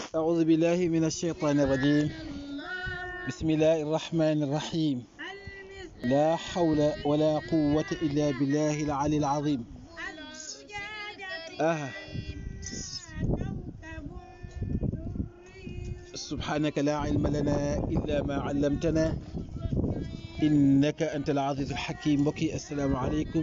أعوذ بالله من الشيطان الرجيم بسم الله الرحمن الرحيم لا حول ولا قوة إلا بالله العلي العظيم آه سبحانك لا علم لنا إلا ما علمتنا إنك أنت العزيز الحكيم بكي السلام عليكم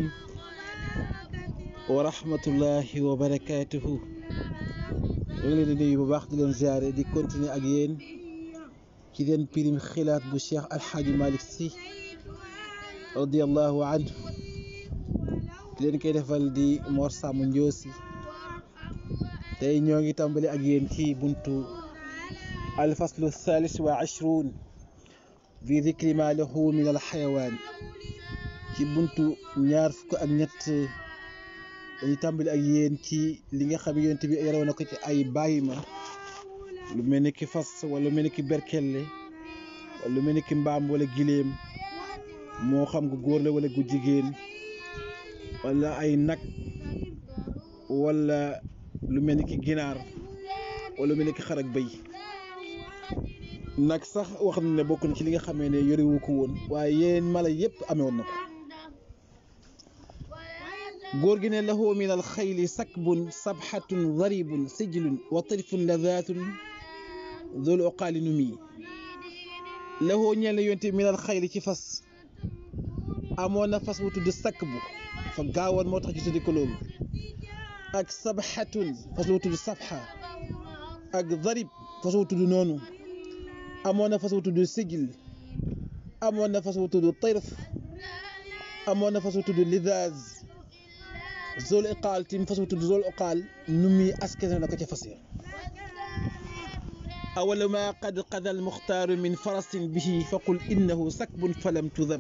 ورحمة الله وبركاته ñu ngi leen di nuyu bu baax di leen ziare di continuer ak yéen ci leen pirim xilaat bu cheikh alxaaji malik si radiallahu anhu di leen koy defal di Mor Sàmm Njoosi tey ñoo ngi tàmbali ak yéen ci buntu alfaslu thalis wa ashruun fi dikri ma lahu min alxayawaan ci buntu ñaar fukk ak ñett dañuy tàmbali ak yéen ci li nga xam yonent bi yaroo na ko ci ay bàyyi ma lu mel ni ki fas wala lu mel ni ki berkelle wala lu mel ni ki mbaam wala giléem moo xam gu góor la wala gu jigéen wala ay nag wala lu mel ni ki ginaar wala lu mel ni ki xar ak bëy nag sax wax na ne bokk na ci li nga xamee ne yorewu ko woon waaye yeneen mala yépp amee woon na ko góor gi ne lahu min al xayli sakbun sabxatun daribun sijlun wa tirfun ladatun dul oqaali nu mii lahu ñeel na yonte min al xayli ci fas amoon na fas wu tudd sakbu fa gaawoon moo tax ñu tuddi ko loolu ak sabxatun fas wu tudd sabxa ak darib fas wu tudd noonu amoon na fas wu tudd sijl amoon na fas wu tudd tirf amoon na fas wu tudd lidaaz zol iqaal tim fas wu tudd zol iqaal nu muy askane na ko ca fas ya awala ma qad qada al muxtaaru min farasin bihi faqul innahu sakbun falam tudam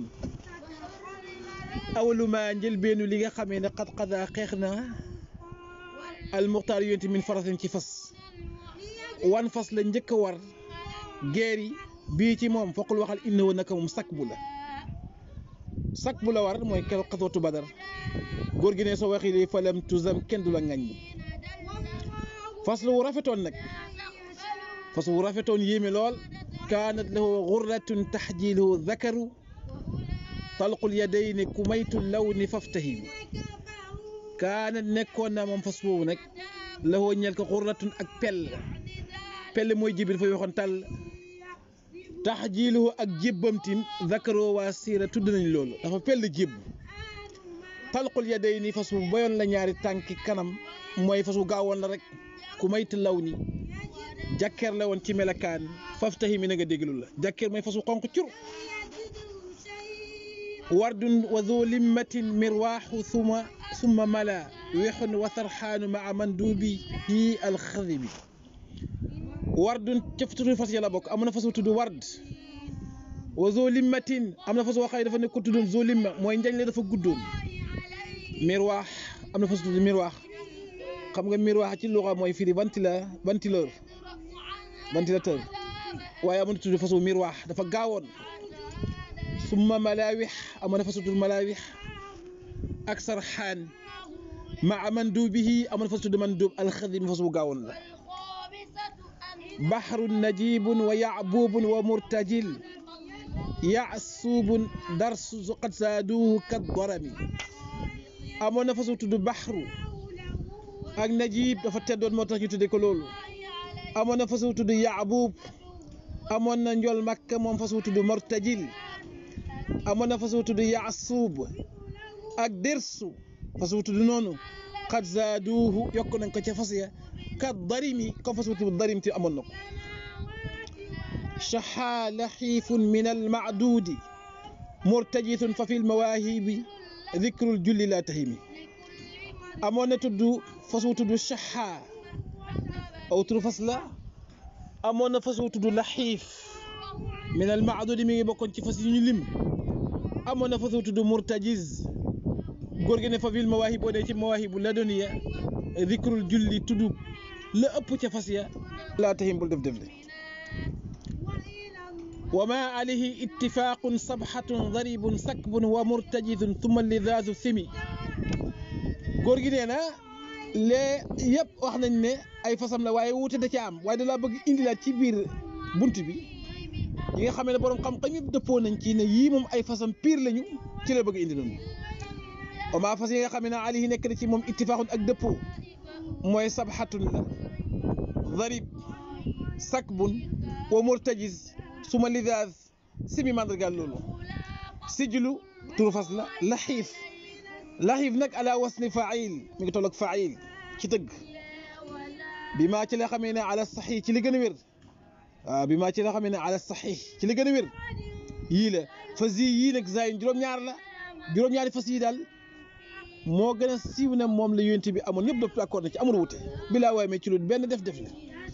awalu ma njëlbeenu li nga xamee ne qad qada xeex na al muxtaar yonti min farasin ci fas wan fas la njëkk a war geer yi bii ci moom faqul waxal innahu naka moom sakbu la sakbu la war mooy keroog xasootu badar góor gi ne soo waxi li falam tuzam kenn du la ŋaññi fas wu rafetoon nag fas wu rafetoon yéeme lool kaanat lahu gurratun taxjiluhu dakaru talqul yadayni kumaytu lawni faftahimu kaanat nekkoon na moom fas boobu nag lahu ñel ko gurratun ak pell pell mooy jibi dafay waxoon tàll taxjiluhu ak jébbamtim dakaroo waa siira tudd nañ loolu dafa pell jébb talqul yaday ni fas wu boyoon la ñaari tànki kanam mooy fas wu gaawoon la rek ku mayt law ni jàkkeer la woon ci melakaan faftahi mi na nga déglu la jàkkeer mooy fas wu xonq cur wardun wa dhu limmatin mirwaaxu suma summa mala wexun wa sarxaanu maa manduubi hi alxadibi wardun cëf tudd fas ya la bokk am na fas wu tudd ward wa dhu limmatin am na fas woo xëy dafa nekk ko tuddoon dhu limma mooy njañ la dafa guddoon mirwaax am na fas tudd mirwaax xam nga mirwaax ci luxa mooy firi ventila ventilateur ventilateur waaye amoon na tudd fasu mirwaax dafa gaawoon summa malaawix amoon na fasu tudd malaawix ak sarxaan maa manduubihi amoon na fasu tudd manduub alxadim fas bu gaawoon la baxrun najibun wa yacbuubun wa murtajil yacsuubun darsu qad saaduuhu kad darami amoon na fas wu tudd baxru ak najib dafa teddoon moo tax ñu tudde ko loolu amoon na fas wu tudd yaabuub amoon na njol makka moom fas wu tudd mortajil amoon na fas wu tudd yaasuub ak dersu fas wu tudd noonu xad zaaduuhu yokk nañ ko ca fas ya kat darimi comme fas wu tudd darim ti amoon na ko shaxaa laxiifun min almacduudi murtajithun fa fi lmawaahibi dikrul julli laa tahimi amoon na tudd fas wu tudd shaxaa aw turu fas la amoon na fas wu tudd laxiif min al maadudi mi ngi bokkoon ci fas yi ñu lim amoon na fas wu tudd murtajiz góor gi ne fa fil mawaahib boo dee ci mawaahibu la doniya dikrul julli tudd la ëpp ca fas ya laa tahim bul def def le وما عليه اتفاق صبحة ضريب سكب ومرتجز ثم اللذاذ ثمي góor gi nee na lee yëpp wax nañ ne ay fasam la waaye wuute da ca am waaye da laa bëgg indilaat ci biir bunt bi yi nga xam ne borom xam-xam yëpp dëppoo nañ ci ne yii moom ay fasam pire lañu ci la bëgg indi noonu oma fas yi nga xam ne alayhi nekk na ci moom ittifaaxun ak dëppoo mooy sabxatun la darib sakbun wa murtajiz suma lidaaz simi mandargaal loolu sijlu turu fas la laxiif laxiif nag ala wasni fail mi ngi toll ak fail ci tëgg bi maa ci la xamee ne ala saxiix ci li gën a wér waaw bi maa ci la xamee ne ala saxiix ci li gën a wér yii la fas yi yii nag zayin juróom-ñaar la juróom-ñaari fas yi daal moo gën a siiw ne moom la yonent bi amoon ñëpp dëpp d'accord na ci amul wute bilaa waaye mais ci lu benn def def la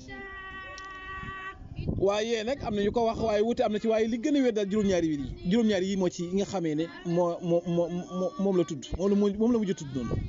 waaye nag am na ñu ko wax waaye wute am na ci waaye li gën a wér daal juróom-ñaari yi juróom-ñaari yi moo ci yi nga xamee ne moo moo moo moom la tudd moom la moom la mujj tudd noonu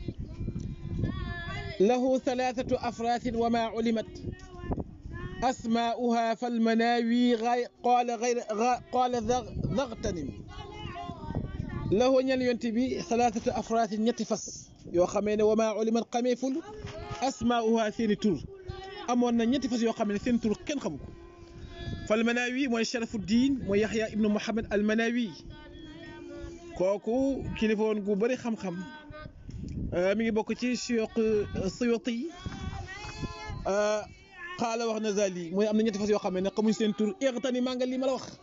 lahu thalathatu afrasin wa ma ulimat asma'uha falmanawi qaala gayra qaala dagtanim lahu ñel yonte bi thalathatu afrasin ñetti fas yoo xamee ne wa ma ulimat xameeful asma'uha seeni tur amoon na ñetti fas yoo xam ne seen tur kenn xamu ko falmanawi mooy sharafuddin mooy yaxya ibnu muhammad almanawi kooku kilifa woon gu bëri xam-xam mi ngi bokk ci suyuq suyuti xaala wax na zali mooy am na ñetti fas yoo xam ne xamuñ seen tur iqtani maa nga lii ma la wax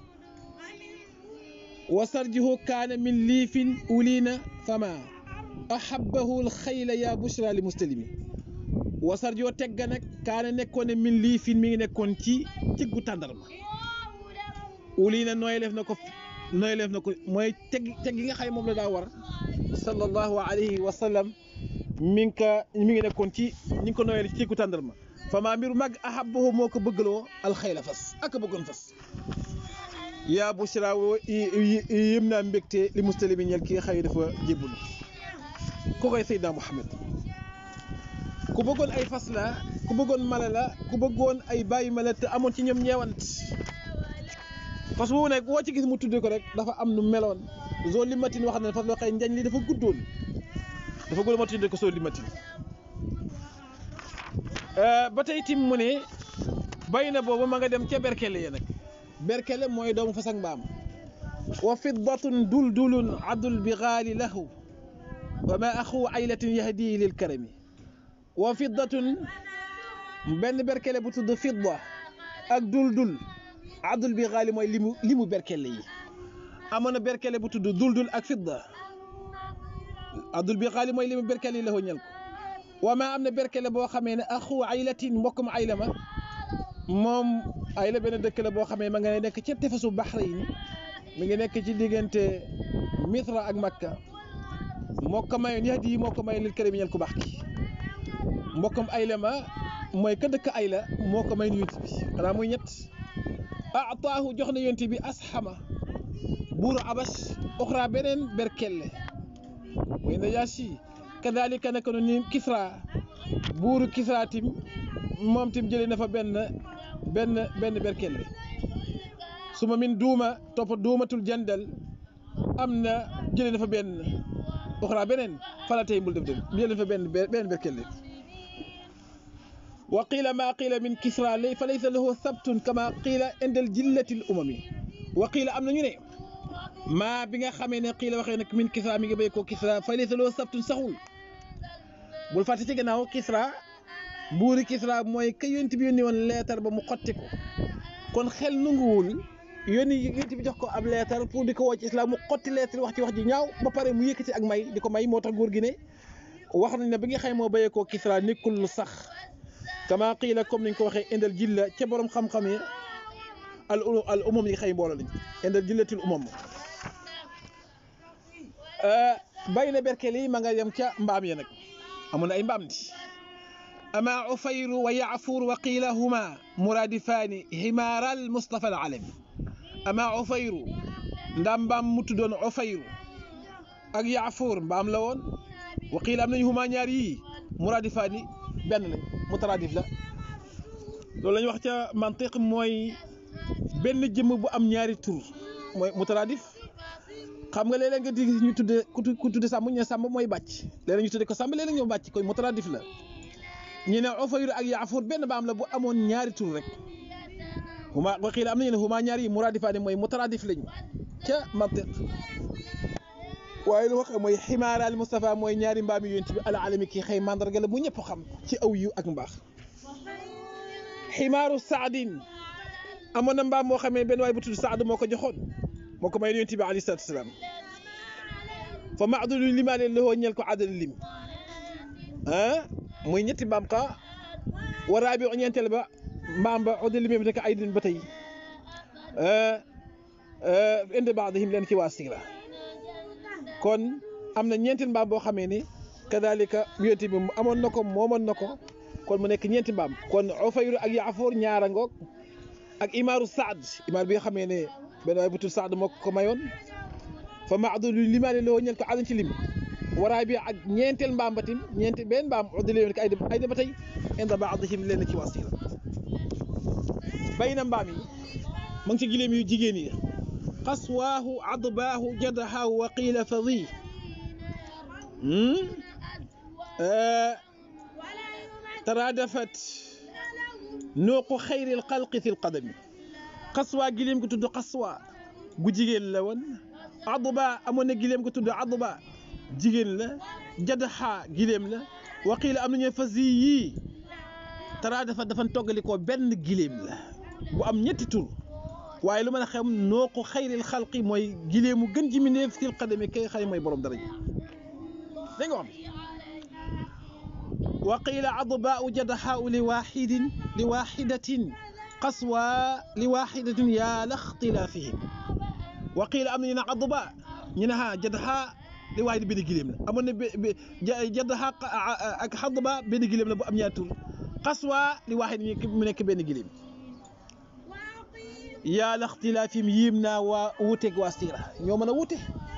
wa sarjihu kaana min liifin uliina fama ahabahu alxayla ya bushra li muslimi wa sarjihu tegga nag kaana nekkoon ne min liifin mi ngi nekkoon ci ciggu tàndarma uliina nooy leef na ko nooy leef na ko mooy teg teg yi nga xam ne moom la daa war sallallahu alayhi wa sallam mi ngi ka mi ngi nekkoon ci ñi ngi ko nooyale ci ciggu tàndarma fama mbiru mag ahabahu moo ko bëggaloo alxayla fas ak bëggoon fas yaa bushra wo yëm naa mbégte li mustalimi ñel ki nga xëy dafa jébbalu ko koy Seydina Muhammad ku bëggoon ay fas la ku bëggoon mala la ku bëggoon ay bàyyi mala te amoon ci ñoom ñeewant fas boobu nag woo ci gis mu tuddee ko rek dafa am nu meloon zoo limatin wax na fas loo xëy njañ li dafa guddoon dafa guddoon moo tuddee ko zoo limatin ba tey tim mu ne bay na boobu ma nga dem ca berkele ya nag berkele mooy doomu fas ak mbaam wa fiddatun duldulun abdul bigaali lahu wa ma axu aylatin yahdi lil karami wa fiddatun benn berkele bu tudd fidda ak duldul abdul bigaali mooy limu limu berkele yi amoon na berkele bu tudd duldul ak fidda abdul bigaali mooy limu berkele yi lahu ñel ko wa ma am na berkele boo xamee ne axu aylatin mbokkum ayla ma moom ayla benn dëkk la boo xamee ma nga nekk ca tefesu Bahrain mi ngi nekk ci diggante Misra ak Makka moo ko mayoon yax di moo ko mayoon lil kërim ñel ku baax ki mbokkam ayla ma mooy ka dëkk ayla moo ko mayoon yonent bi xanaa muy ñett ataahu jox na yonent bi asxama buuru abash oxra beneen berkelle mooy Najaasi kadalika naka noonu Kisra buuru Kisra tim moom tim jëlee na fa benn benn benn berkelle su ma min duuma topp duumatul jandal am na jëlee na fa benn oxra beneen fala tey mbul def dem jëlee na fa benn benn berkelle wa qiila maa qiila min Kisra lay fa laysa lahu sabtun kama qiila indal jillatil umami wa qiila am na ñu ne maa bi nga xamee ne qiila waxee nag min Kisra mi ngi béy ko Kisra fa laysa lahu sabtun saxul bul fàtte ci gannaaw Kisra buuri Kisra mooy ka yonent bi yónni woon leetar ba mu xotti ko kon xel nanguwul yónni yonent bi jox ko ab leetar pour di ko woo ci islam mu xotti leetar wax ci wax ji ñaaw ba pare mu yëkkati ak may di ko may moo tax góor gi ne wax nañ ne bi nga xam moo béyee koo Kisra nekkul lu sax kama qiila comme niñ ko waxee indal jilla ca borom xam-xam yi al al umam yi xëy mbooloo lañ indal jillatil umam bay na berkel yi ma nga yem ca mbaam ya nag amoon na ay mbaam di ama ufayru wa yaafuur wa qiila huma muradifaani himaaral Mustafa al alami ama ufayru ndaam mbaam mu tuddoon ufayru ak yaafuur mbaam la woon wa qiila am nañu huma ñaar yii muradifaani benn lañ mutaradif la loolu la ñu wax ca mantiq mooy benn jëmm bu am ñaari tur mooy mutaradif xam nga léeg-léeg nga di ñu tudde ku tudde sàmm ñu ne sàmm mooy bàcc léeg-léeg ñu tudde ko sàmm léeg-léeg ñoo bàcc koy mutaradif la ñu ne Ufayr ak Yaafur benn baam la bu amoon ñaari tur rek huma wa qiila am nañu ne huma ñaari yi muraadifaani mooy mutaraadif lañu ca mantiq waaye lu wax mooy ximaaraal Moustapha mooy ñaari mbaam yu yonent bi al alami kii xëy mandarga la bu ñëpp xam ci aw yu ak mbaax ximaaru saadin amoon na mbaam moo xamee benn waay bu tudd Saad moo ko joxoon moo ko may yonent bi alayhi salaatu salaam fa maadulu limaale loo ñel ko àddal lim ah muy ñetti mbaam ka waraa bi ñeenteel ba mbaam ba oddal limee bi nekk ay din ba tey indi baadihim leen ci waa siira kon am na ñeenti mbaam boo xamee ni kadalika yonent bi amoon na ko moomoon na ko kon mu nekk ñeenti mbaam kon Ufayr ak Yaafoor ñaara ngoog ak imaaru Saad imaar bi nga xamee ne benn waay bu tudd Saad moo ko mayoon fa maadulu limaale loo ñel ko àddal ci lim waraa bi ak ñeenteel mbaam ba tim ñeenti benn mbaam oddal limee ay dem ay dem ba tey indi baadihim leen ci waa siira bay na mbaam yi ma ngi ci gileem yu jigéen yi qaswaahu adbaahu jadaxaahu wa qiila fadi taraadafat nuuqu xayri lxalqi fi lqadami qaswaa gileem gu tudd qaswaa gu jigéen la woon adba amoon na gileem gu tudd adba jigéen la jadaxaa gileem la wa qiila am nañu fasi yii taraadafat dafa toggalikoo benn gileem la bu am ñetti tur waaye lu mën a xam noo ko xayril xalqi mooy gileemu gën ji mindeef fil qadami kay xay mooy borom daraja dégg nga wax wa qiila adbaau jadaxaau li waxidin li waxidatin qaswa li waxidatin yaa la ixtilaafihim wa qiila am na ñu ne adba ñu ne ha jadaxa li waxid benn gileem la amoon na jadaxa ak adba benn gileem la bu am ñaari tur qaswa li waxid mu nekk benn gileem yaa la ixtilaafim yiim naa waa wuuteeg waa siira ñoo mën a wuute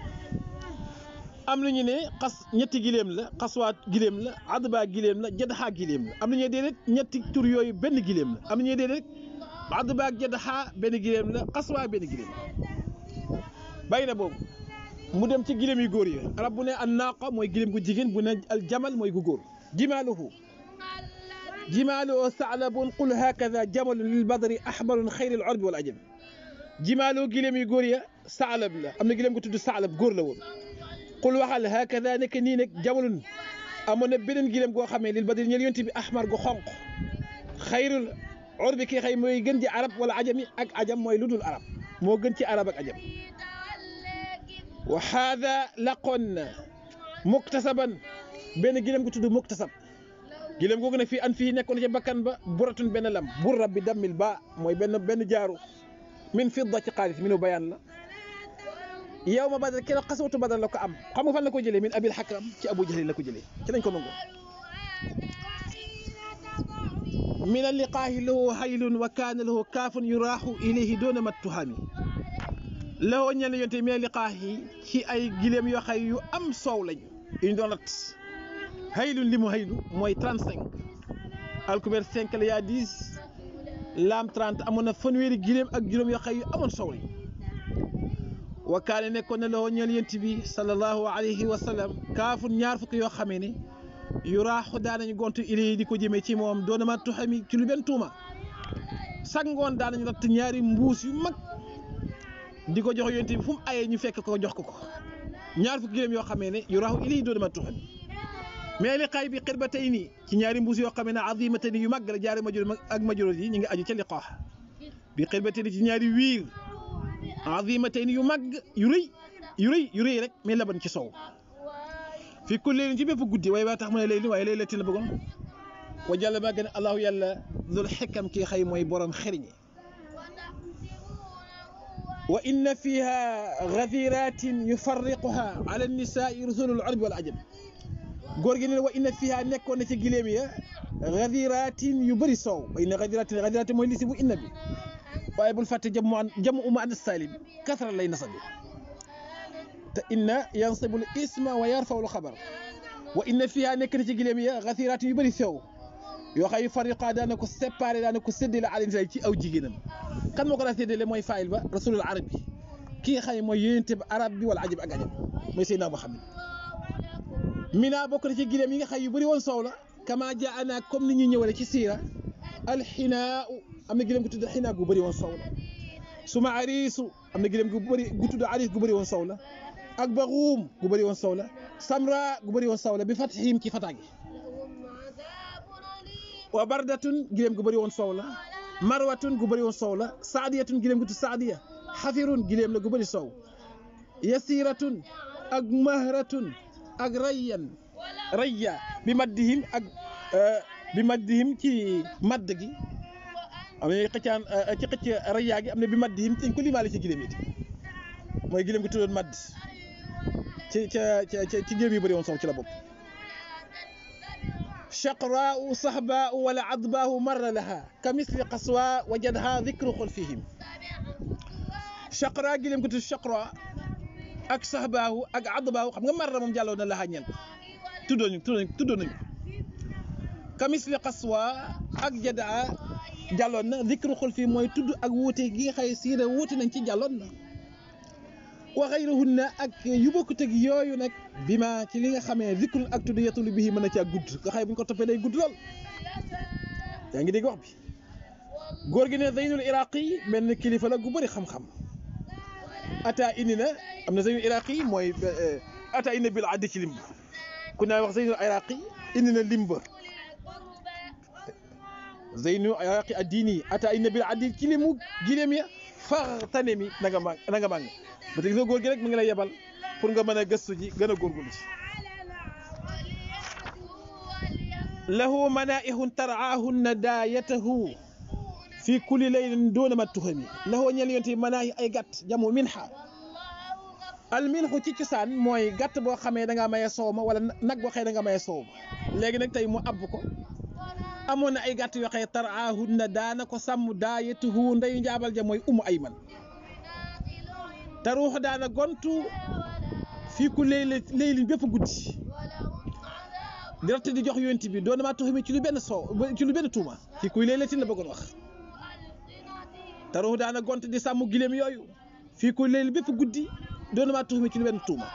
am nañu ne xas ñetti gileem la xaswaat gileem la adba gileem la jadaxaa gileem la am nañu ne déedéet ñetti tur yooyu benn gileem la am nañu ne déedéet adba ak jadaxaa benn gileem la xaswaa benn gileem la bàyyi na boobu mu dem ci gileem yu góor yi arab bu ne an naaqa mooy gileem gu jigéen bu ne al jamal mooy gu góor jimaaluhu jimaaluhu saalabun qul hakada jamalun lil badri ahmarun xayril orbi wal ajam jimaaloo gileem yu góor ya saalab la am na gileem gu tudd saalab góor la woon qul waxal hakada nekk nii nag jamalun amoon na beneen gileem goo xamee lil badri ñel yonti bi ahmar gu xonq xayrul orbi kii xëy mooy gën ci arab wala ajami ak ajam mooy lu dul arab moo gën ci arab ak ajam wa haada laqoon na muktasaban benn gileem gu tudd muktasab gileem googu ne fii an fii nekkoon ci bakkan ba buratun benn lam burra bi dammil ba mooy benn benn jaaru min fidda ci xaalis minu bayaan la yow ma badal keroog xasawatu badal la ko am xam nga fan la ko jëlee min abil xakam ci abu jahlin la ko jëlee ci lañ ko nangu min alliqaahi lahu haylun wa kaana lahu kaafun yuraaxu ilayhi doona mattuhaami lahoo ñel yonte min alliqaahi ci ay gileem yoo xay yu am soow lañ yuñ doon rat haylun li mu haylu mooy 35 alkubeer 5 la yaa 10 laam 30 amoon na fanweeri gileem ak juróom yoo xay yu amoon soow lañ wa kaane nekkoon na loo ñeel yent bi sallallahu alayhi wa sallam kaafun ñaar fukk yoo xamee ne yu raaxu daanañu gontu ili di ko jëmee ci moom doona ma tuxami ci lu benn tuuma sangoon daanañu natt ñaari mbuus yu mag di ko jox yent bi fu mu ayee ñu fekk ko jox ko ko ñaar fukk gileem yoo xamee ne yu raaxu ili doona ma tuxami mais liqaay bi xir ba tey nii ci ñaari mbuus yoo xamee ne azimatani yu mag la jaari majur ak majuróot yi ñu ngi aju ca liqaax bi xir ba tey ci ñaari wiir azimatayni yu mag yu rëy yu rëy yu rëy rek mais laban ci sow fi kulli leylin ci bépp guddi waaye waa tax mu ne layli waaye laylatin la bëggoon wa jàll maa gën allahu yàlla dul xikam kii xëy mooy borom xeriñi wa inna fiha gadiratin yufarriquha ala nisaai rusulul arbi wal ajam góor gi ne wa inna fiha nekkoon na ci gileem ya gadiratin yu bëri soow wa inna gadiratin gadiratin mooy lisi bu inna bi waaye bul fàtte jam mu jam uma an salim kasra lay nasabi te inna yansibul isma wa yarfawul xabar wa inna fiha nekk na ci gileem ya gasiratin yu bëri sew yoo xam yu fariqa daana ko séparé daana ko séddale alinsa ci aw jigéenam kan moo ko daa séddale mooy faayil ba rasulul arab bi ki nga xam ne mooy yonente ba arab bi wala ajab ak ajam mooy Seydina Muhammad mina bokk na ci gileem yi nga xam yu bëri woon soow la kama jaana comme ni ñuy ñëwale ci siira alxinaa am na gileem gu tudd xinaa gu bëri woon sow la suma ariisu am na gileem gu bëri gu tudd ariis gu bëri woon sow la ak baxuum gu bëri woon sow la samra gu bëri woon sow la bi fatihim ci fataagi wa bardatun gileem gu bëri woon sow la marwatun gu bëri woon sow la saadiyatun gileem gu tudd saadiya xafirun gileem la gu bëri sow yasiratun ak mahratun ak rayyan rayya bi maddihim ak bi maddihim ci madd gi am na xëccaan ci xëcc rayyaa gi am na bi maddihim dañ ko limaale ci gileem it mooy gileem gu tuddoon madd ci ca ca ci gileem yi bëri woon sow ci la bopp shaqraau sahbaau wala adbaahu marra laha ka misli qaswa wajadha dikru xulfihim shaqra gileem gu tudd shaqra ak sahbaahu ak adbaahu xam nga marra moom jàlloon na laha ñeen ko tuddoo ñu tuddoo nañu ka misli qaswa ak jadaa jàlloon na dikru xulfi mooy tudd ak wuute gi nga xëy siira wuute nañ ci jàlloon na wa xayrahunna ak yu bokkut ak yooyu nag bi ma ci li nga xamee zikrun ak tudd yatulu bihi mën na caa gudd nga xëy bu ñu ko toppee day gudd lool yaa ngi dégg wax bi góor gi ne zeynul iraqi benn kilifa la gu bëri xam-xam ata indi na am na zeynul iraqi mooy ata indi bil addi ci limb ku naa wax zeynul iraqi indi na limba zeynul iraqi addini ata indi bil addi ci limu gileem ya faxtane mi na nga màng na nga màng ba tey góor gi rek mu ngi lay yebal pour nga mën a gëstu ji gën a góorgóorlu ci lahu manaihun taraahunna daayatahu fi kulli laylin doona ma tuhami lahu ñel yonte manaahi ay gàtt jamu minha al minhu ci cosaan mooy gàtt boo xamee da ngaa maye soow ma wala nag boo xëy da nga maye soow ma léegi nag tey mu abb ko amoon na ay gàtt yoo xëy taraahunna daana ko sàmm daayatuhu ndeyu njaabal ja mooy umu ayman te ruux daana gontu fii ku léy léylin bépp guddi di ratt di jox yonti bi doon maa tuxumi ci lu benn soow ci lu benn tuuma fii kuy léy latin la bëggoon wax te ruux daana gont di sàmm gileem yooyu fii ku léy bépp guddi doon maa tuxumi ci lu benn tuuma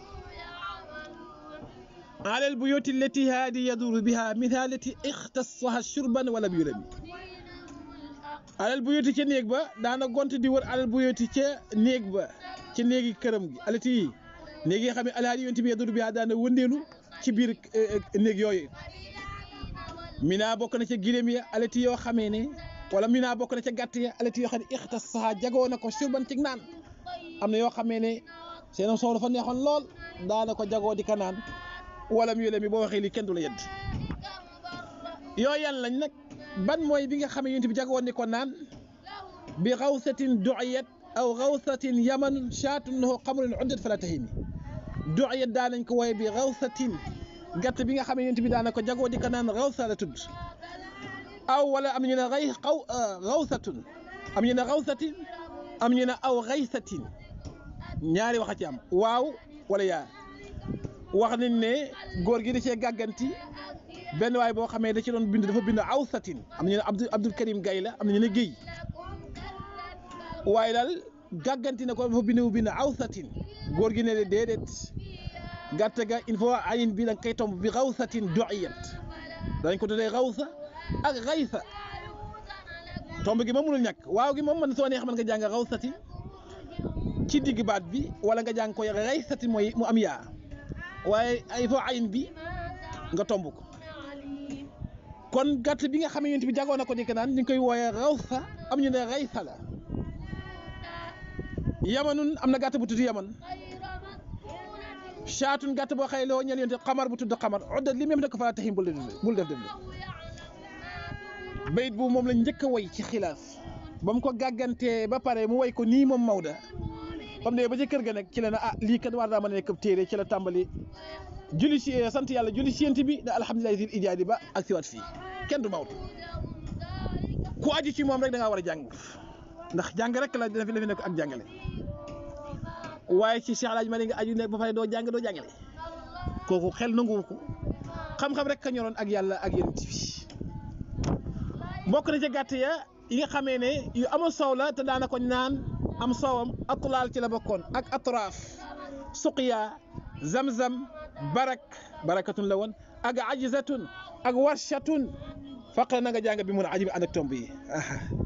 alal bu yooti leti haadi yaduru biha min ha leti ixtasaha shurban wala bi yurami alal bu yooti ca néeg ba daana gont di wër alal bu yooti ca néeg ba ca néegi këram gi alati yi néeg yi xam ne alhaali yonti bi yaduru biha daana wëndeelu ci biir néeg yooyu mina bokk na ca gileem ya alati yoo xamee ne wala mina bokk na ca gàtt ya alati yoo xam ne ixtasaha jagoo na ko shurban ci naan am na yoo xamee ne seen soow dafa neexoon lool daana ko jagoo di ka naan wala mu yole mi boo waxee lii kenn du la yedd yooyu yan lañ nag ban mooy bi nga xam ne yonent bi jagoon ni ko naan bi xawsatin du'iyat aw xawsatin yaman shaatun lahu xamrun uddat fala tahimi du'iyat daa nañ ko wooye bi xawsatin gàtt bi nga xam ne yonent bi daana ko jagoo di ko naan xawsa la tudd aw wala am ñu ne xay xaw xawsatun am ñu ne xawsatin am ñu ne aw xaysatin ñaari wax a ci am waaw wala yaa wax nañ ne góor gi da cee gàgganti benn waay boo xamee da ci doon bind dafa bind awsatin am nañu ne Abdou Abdul Karim Gay la am nañu ne Géy waaye daal gàgganti na ko dafa bind bind awsatin góor gi ne déedéet gàtt ga il faut ayin bi da nga koy tomb bi xawsatin du'iyat dañ ko tuddee xawsa ak xaysa tomb gi moom mënul ñàkk waaw gi moom man soo neex mën nga jàng xawsatin ci digg baat bi wala nga jàng ko xaysatin mooy mu am yaa waaye il faut ayin bi nga tomb ko kon gàtt bi nga xam ne yonent bi jagoon na ko di ko naan ñu ngi koy wooyee rawsa am ñu ne raysa la yamanun am na gàtt bu tudd yaman shaatun gàtt boo xëy loo ñeel yonent xamar bu tudd xamar oddat li même ne ko fa taxim bul def bul def def bayit bu moom la njëkk a woy ci xilaaf ba mu ko gàggantee ba pare mu woy ko nii moom Maodo ba mu ne ba ci kër ga nag ci la ne ah lii kat war naa mën a nekk téere ci la tàmbali julli ci sant yàlla julli ci yent bi da alhamdulilahi zil ijaadi ba ak siwaat fii kenn du Maodo ku aju ci moom rek da ngaa war a jàng ndax jàng rek la dina fi nekk ak jàngale waaye ci Cheikh Alaaji Malik nga aju nekk ba pare doo jàng doo jàngale kooku xel nanguwu ko xam-xam rek ka ñoroon ak yàlla ak yent bi bokk na ca gàtt ya yi nga xamee ne yu amul soow la te daana ko naan am soowam atulaal ci la bokkoon ak atraaf suqiya zamzam barak barakatun la woon ak ajizatun ak warshatun faqra na nga jàng bi mun ajib ànd ak tomb yi aha